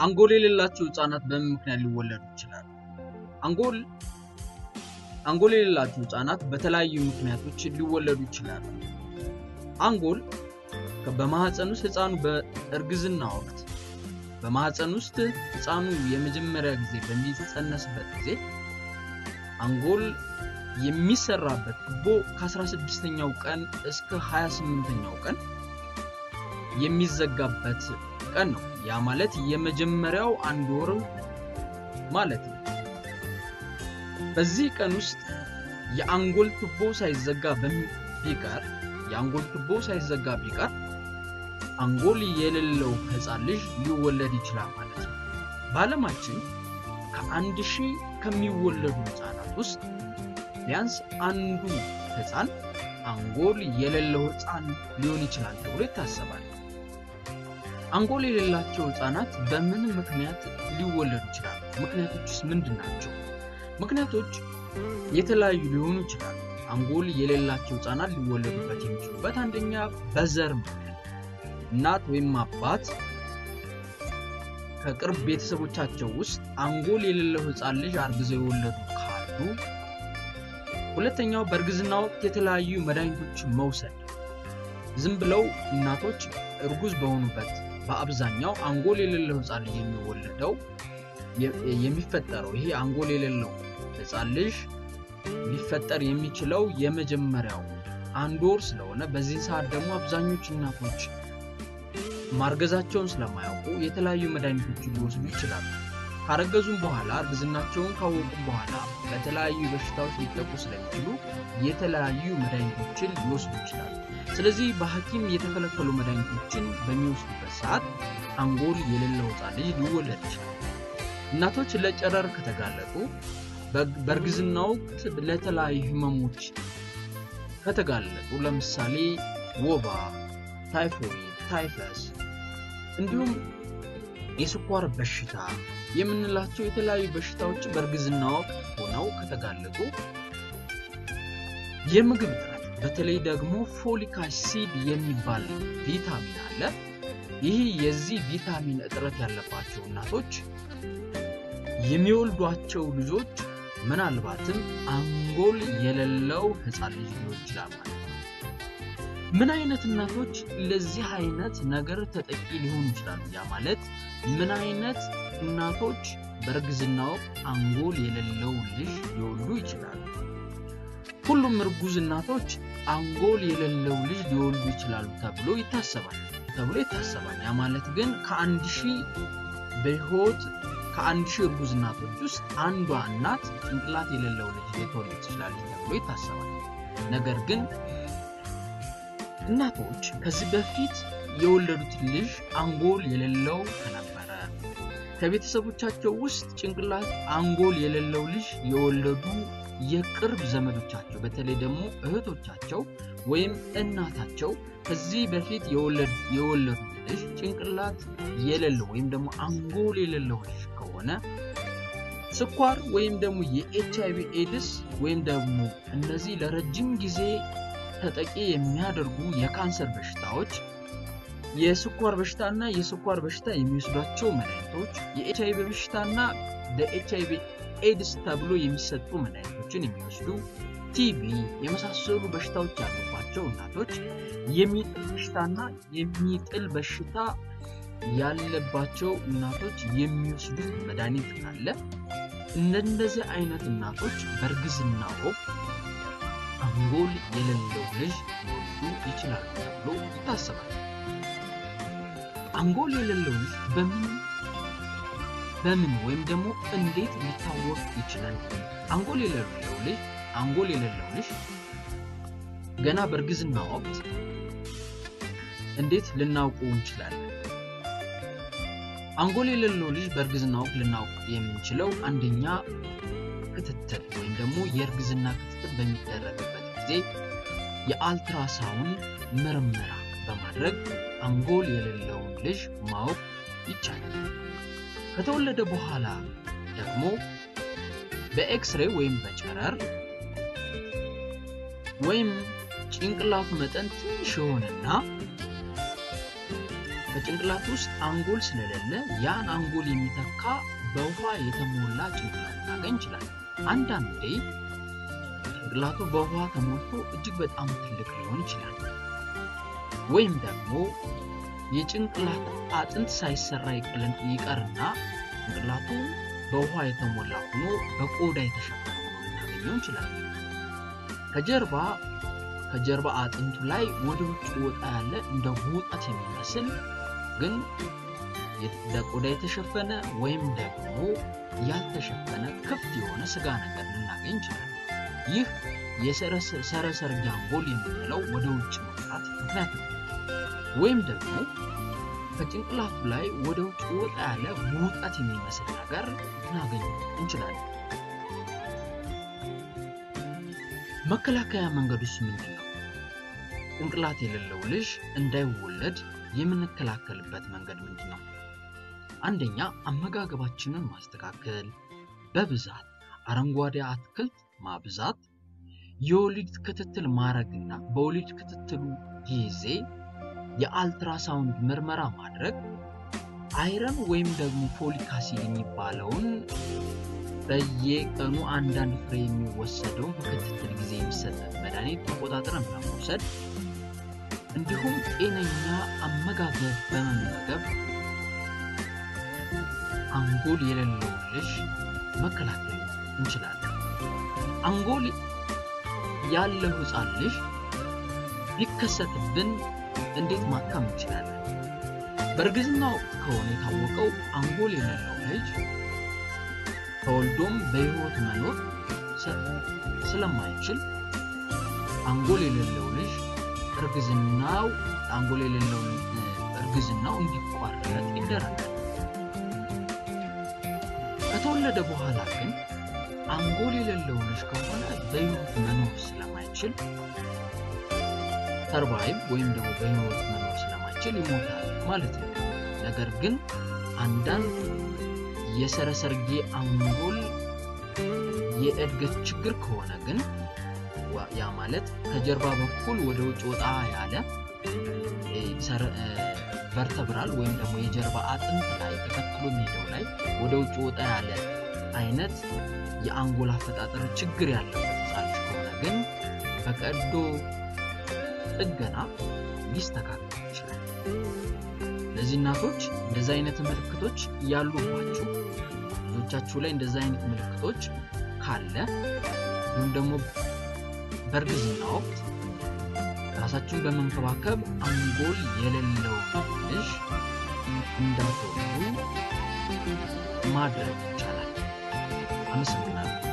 አንጎል የሌላቸው ህፃናት በምን ምክንያት ሊወለዱ ይችላሉ? አንጎል አንጎል የሌላቸው ህፃናት በተለያዩ ምክንያቶች ሊወለዱ ይችላሉ። አንጎል በማህፀን ውስጥ ህፃኑ በእርግዝና ወቅት በማህፀን ውስጥ ህፃኑ የመጀመሪያ ጊዜ በሚጸነስበት ጊዜ አንጎል የሚሰራበት ቱቦ ከ16ኛው ቀን እስከ 28ኛው ቀን የሚዘጋበት ቀን ነው። ያ ማለት የመጀመሪያው አንድ ወር ማለት ነው። በዚህ ቀን ውስጥ የአንጎል ቱቦ ሳይዘጋ ቢቀር የአንጎል ቱቦ ሳይዘጋ ቢቀር አንጎል የሌለው ህፃን ልጅ ሊወለድ ይችላል ማለት ነው። በዓለማችን ከአንድ ሺህ ከሚወለዱ ህፃናት ውስጥ ቢያንስ አንዱ ህፃን አንጎል የሌለው ህፃን ሊሆን ይችላል ተብሎ ይታሰባል። አንጎል የሌላቸው ህፃናት በምን ምክንያት ሊወለዱ ይችላሉ? ምክንያቶችስ ምንድን ናቸው? ምክንያቶች የተለያዩ ሊሆኑ ይችላሉ። አንጎል የሌላቸው ህፃናት ሊወለዱበት የሚችሉበት አንደኛ በዘር ምክንያት እናት ወይም አባት ከቅርብ ቤተሰቦቻቸው ውስጥ አንጎል የሌለው ህፃን ልጅ አርግዘው የወለዱ ካሉ፣ ሁለተኛው በእርግዝና ወቅት የተለያዩ መድኃኒቶችን መውሰድ። ዝም ብለው እናቶች እርጉዝ በሆኑበት በአብዛኛው አንጎል የሌለው ህፃን ልጅ የሚወለደው የሚፈጠረው ይሄ አንጎል የሌለው ህፃን ልጅ ሊፈጠር የሚችለው የመጀመሪያው አንድ ወር ስለሆነ በዚህ ሰዓት ደግሞ አብዛኞቹ እናቶች ማርገዛቸውን ስለማያውቁ የተለያዩ መድኃኒቶችን ሊወስዱ ይችላሉ። ካረገዙም በኋላ እርግዝናቸውን ካወቁም በኋላ በተለያዩ በሽታዎች ሊጠቁ ስለሚችሉ የተለያዩ መድኃኒቶችን ሊወስዱ ይችላሉ። ስለዚህ በሐኪም የተከለከሉ መድኃኒቶችን በሚወስዱበት ሰዓት አንጎል የሌለው ህፃን ልጅ ሊወለድ ይችላል። እናቶች ለጨረር ከተጋለጡ በእርግዝና ወቅት ለተለያዩ ህመሞች ከተጋለጡ ለምሳሌ ወባ፣ ታይፎይድ፣ ታይፈስ እንዲሁም የስኳር በሽታ የምንላቸው የተለያዩ በሽታዎች በእርግዝና ወቅት ሆነው ከተጋለጡ የምግብ እጥረት በተለይ ደግሞ ፎሊክ አሲድ የሚባል ቪታሚን አለ። ይህ የዚህ ቪታሚን እጥረት ያለባቸው እናቶች የሚወልዷቸው ልጆች ምናልባትም አንጎል የሌለው ህፃን ልጅ ሊሆን ይችላል ማለት ነው። ምን አይነት እናቶች ለዚህ አይነት ነገር ተጠቂ ሊሆኑ ይችላሉ? ያ ማለት ምን አይነት እናቶች በእርግዝና ወቅት አንጎል የሌለው ልጅ ሊወልዱ ይችላሉ? ሁሉም እርጉዝ እናቶች አንጎል የሌለው ልጅ ሊወልዱ ይችላሉ ተብሎ ይታሰባል ተብሎ ይታሰባል። ያ ማለት ግን ከአንድ ሺህ በህይወት ከአንድ ሺህ እርጉዝ እናቶች ውስጥ አንዷ እናት ጭንቅላት የሌለው ልጅ ልትወልድ ትችላለች ተብሎ ይታሰባል። ነገር ግን እናቶች ከዚህ በፊት የወለዱት ልጅ አንጎል የሌለው ከነበረ ከቤተሰቦቻቸው ውስጥ ጭንቅላት አንጎል የሌለው ልጅ የወለዱ የቅርብ ዘመዶቻቸው በተለይ ደግሞ እህቶቻቸው ወይም እናታቸው ከዚህ በፊት የወለዱ ልጅ ጭንቅላት የሌለው ወይም ደግሞ አንጎል የሌለው ልጅ ከሆነ ስኳር ወይም ደግሞ የኤች አይቪ ኤድስ ወይም ደግሞ እነዚህ ለረጅም ጊዜ ተጠቂ የሚያደርጉ የካንሰር በሽታዎች የስኳር በሽታና የስኳር በሽታ የሚወስዷቸው መድኃኒቶች የኤች አይቪ በሽታና ለኤች አይቪ ኤድስ ተብሎ የሚሰጡ መድኃኒቶችን የሚወስዱ ቲቪ የመሳሰሉ በሽታዎች ያሉባቸው እናቶች የሚጥል በሽታና የሚጥል በሽታ ያለባቸው እናቶች የሚወስዱት መድኃኒት ካለ እንደነዚህ አይነት እናቶች በእርግዝና ወቅት አንጎል የሌለው ልጅ ሊወልዱ ይችላሉ ተብሎ ይታሰባል። አንጎል የሌለው ልጅ በምን በምን ወይም ደግሞ እንዴት ሊታወቅ ይችላል? አንጎል የሌለው ልጅ አንጎል የሌለው ልጅ ገና በእርግዝና ወቅት እንዴት ልናውቁ እንችላለን? አንጎል የሌለው ልጅ በእርግዝና ወቅት ልናውቅ የምንችለው አንደኛ ክትትል ወይም ደግሞ የእርግዝና ክትትል በሚደረግበት ጊዜ የአልትራሳውንድ ምርመራ በማድረግ አንጎል የሌለውን ልጅ ማወቅ ይቻላል። ከተወለደ በኋላ ደግሞ በኤክስሬ ወይም በጨረር ወይም ጭንቅላቱ መጠን ትንሽ የሆነና በጭንቅላት ውስጥ አንጎል ስለሌለ ያን አንጎል የሚተካ በውሃ የተሞላ ጭንቅላት ልናገኝ እንችላለን። አንዳንዴ ጭንቅላቱ በውሃ ተሞልቶ እጅግ በጣም ትልቅ ሊሆን ይችላል። ወይም ደግሞ የጭንቅላት አጥንት ሳይሰራ ይቀርና ጭንቅላቱ በውሃ የተሞላ ሆኖ በቆዳ የተሸፈነ ሆኖ ልናገኘው እንችላለን። ከጀርባ ከጀርባ አጥንቱ ላይ ወደ ውጭ ወጣ ያለ እንደ ውጠት የሚመስል ግን በቆዳ የተሸፈነ ወይም ደግሞ ያልተሸፈነ ክፍት የሆነ ስጋ ነገር ልናገኝ እንችላለን። ይህ የሰረሰርጌ አንጎል የምንለው ወደ ውጭ መውጣት ምክንያት ነው። ወይም ደግሞ ከጭንቅላቱ ላይ ወደ ውጭ ወጣ ያለ ውጠት የሚመስል ነገር ልናገኝ እንችላለን። መከላከያ መንገዱስ ምንድን ነው? ጭንቅላት የሌለው ልጅ እንዳይወለድ የምንከላከልበት መንገድ ምንድን ነው? አንደኛ አመጋገባችንን ማስተካከል፣ በብዛት አረንጓዴ አትክልት ማብዛት፣ የወሊድ ክትትል ማድረግና በወሊድ ክትትሉ ጊዜ የአልትራሳውንድ ምርመራ ማድረግ፣ አይረን ወይም ደግሞ ፎሊክ አሲድ የሚባለውን በየቀኑ አንዳንድ ፍሬ የሚወሰደውን በክትትል ጊዜ የሚሰጥ መድኃኒት ተቆጣጥረን በመውሰድ እንዲሁም ጤነኛ አመጋገብ በመመገብ አንጎል የሌለውን ልጅ መከላከል እንችላለን። አንጎል ያለው ሕፃን ልጅ ቢከሰትብን እንዴት ማከም እንችላለን? በእርግዝና ወቅት ከሆነ የታወቀው አንጎል የሌለው ልጅ ተወልዶም በሕይወት መኖር ስለማይችል አንጎል የሌለው ልጅ እርግዝናው አንጎል የሌለው እርግዝናው እንዲቋረጥ ይደረጋል። ከተወለደ በኋላ ግን አንጎል የሌለው ልጅ ከሆነ በሕይወት መኖር ስለማይችል ሰርቫይቭ ወይም ደግሞ በሕይወት መኖር ስለማይችል ይሞታል ማለት ነው። ነገር ግን አንዳንድ የሰረሰርጌ አንጎል የእድገት ችግር ከሆነ ግን ያ ማለት ከጀርባ በኩል ወደ ውጭ ወጣ ያለ ቨርተብራል ወይም ደግሞ የጀርባ አጥንት ላይ ተከትሎ የሚሄደው ላይ ወደ ውጭ ወጣ ያለ አይነት የአንጎል አፈጣጠር ችግር ያለበት ሕፃን ልጅ ከሆነ ግን በቀዶ ጥገና ሊስተካከል ይችላል። እነዚህ እናቶች እንደዚህ አይነት ምልክቶች ያሉባችሁ ልጆቻችሁ ላይ እንደዚህ አይነት ምልክቶች ካለ ወይም ደግሞ በእርግዝና ወቅት ራሳችሁን በመንከባከብ አንጎል የሌለው ልጅ እንዳትወልዱ ማድረግ ይቻላል። አመሰግናለሁ።